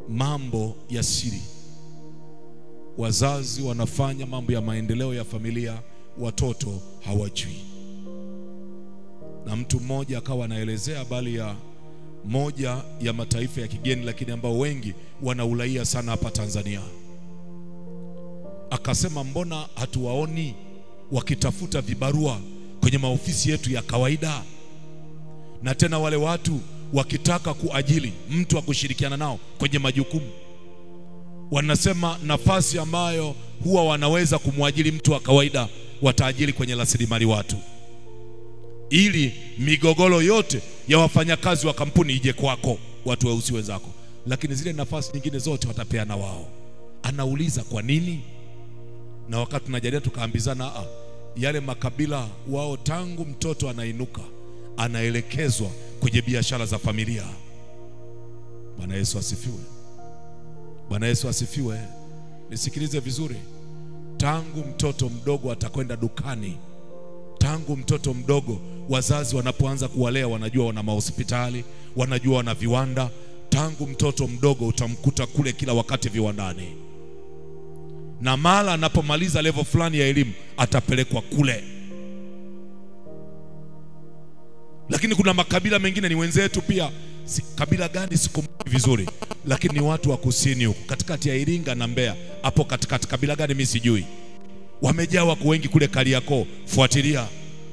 mambo ya siri. Wazazi wanafanya mambo ya maendeleo ya familia, watoto hawajui. Na mtu mmoja akawa anaelezea habari ya moja ya mataifa ya kigeni, lakini ambao wengi wanaulaia sana hapa Tanzania. Akasema, mbona hatuwaoni wakitafuta vibarua kwenye maofisi yetu ya kawaida, na tena wale watu wakitaka kuajili mtu wa kushirikiana nao kwenye majukumu, wanasema nafasi ambayo huwa wanaweza kumwajiri mtu wa kawaida wataajiri kwenye rasilimali watu, ili migogoro yote ya wafanyakazi wa kampuni ije kwako, watu weusi wenzako, lakini zile nafasi nyingine zote watapeana wao. Anauliza kwa nini? Na wakati tunajadili tukaambizana, a yale makabila wao, tangu mtoto anainuka anaelekezwa kwenye biashara za familia. Bwana Yesu asifiwe! Bwana Yesu asifiwe! Nisikilize vizuri, tangu mtoto mdogo atakwenda dukani, tangu mtoto mdogo, wazazi wanapoanza kuwalea, wanajua wana mahospitali, wanajua wana viwanda. Tangu mtoto mdogo utamkuta kule kila wakati viwandani, na mara anapomaliza level fulani ya elimu atapelekwa kule lakini kuna makabila mengine ni wenzetu pia, si, kabila gani sikumbuki vizuri, lakini ni watu wa kusini huko katikati ya Iringa na Mbeya hapo katikati. Kabila gani mimi sijui, wamejaa wako wengi kule Kariakoo. Fuatilia,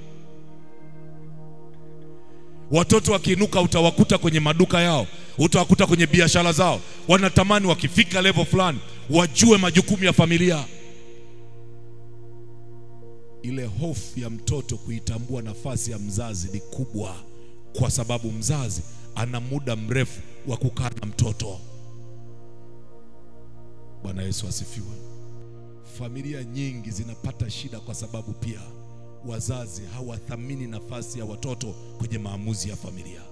watoto wakiinuka, utawakuta kwenye maduka yao, utawakuta kwenye biashara zao, wanatamani wakifika level fulani wajue majukumu ya familia ile hofu ya mtoto kuitambua nafasi ya mzazi ni kubwa, kwa sababu mzazi ana muda mrefu wa kukaa na mtoto. Bwana Yesu asifiwe. Familia nyingi zinapata shida kwa sababu pia wazazi hawathamini nafasi ya watoto kwenye maamuzi ya familia.